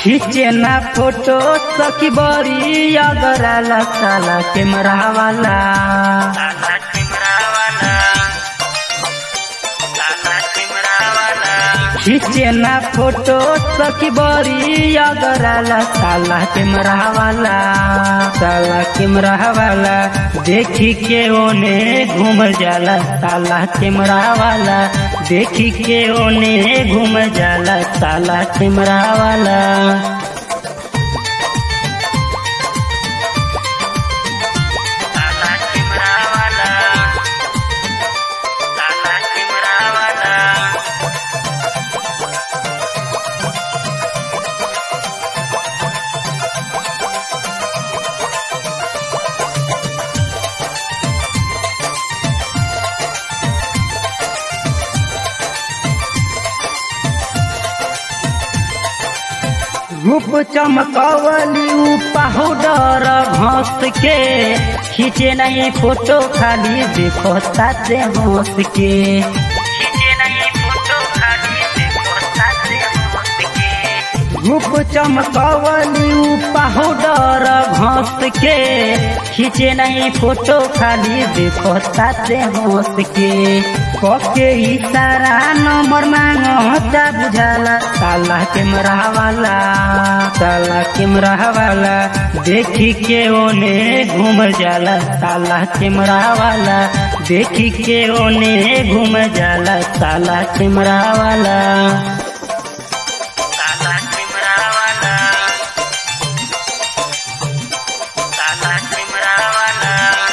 खींचे ना फोटो सखी बड़ी अगराला साला कैमरा वाला साला कैमरा वाला साला कैमरा वाला खींचे ना फोटो सखी बड़ी अगराला साला कैमरा वाला साला कैमरा वाला देखी के ओने घूम जाला साला कैमरा वाला देखी के ओने घूम जाला साला कैमरा वाला साला कैमरा वाला साला कैमरा वाला रूप चमकवली उ पाउडर घस के खींचे नहीं फोटो खाली देखो साथे हंस के खींचे नहीं फोटो खाली देखो साथे हंस के रूप चमकवली उ पाउडर घस के खींचे नहीं फोटो खाली देखो साथे हंस के कके इशारा नंबर मांगता बुझाला साला कैमरा वाला साला कैमरा वाला देखी के ओने घूम जाला साला कैमरा वाला देखी के ओने घूम जाला साला कैमरा वाला साला कैमरा वाला साला कैमरा वाला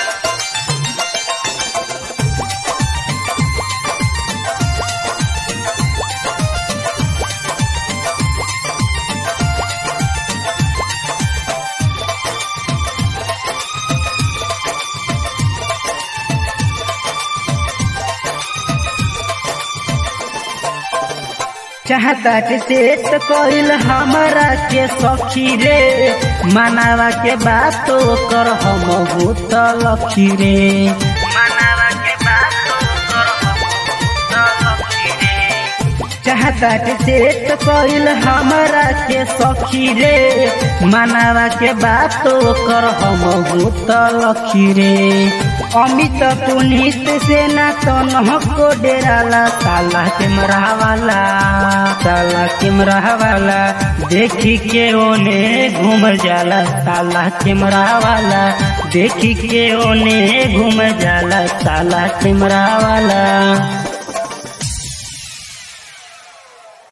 चाहता के सेट कइल हमरा के सखी रे मनावा के बात तो कर हम भूत लखी रे मनावा के बात तो कर हम लखी रे चाहता के सेट कइल हमरा के सखी रे मनावा के बात तो कर हम भूत लखी रे अमित पुनीत से ना तन को डेराला साला कैमरा वाला साला कैमरा वाला देखी के ओने घूम जाला साला कैमरा वाला देखी के ओने घूम जाला साला कैमरा वाला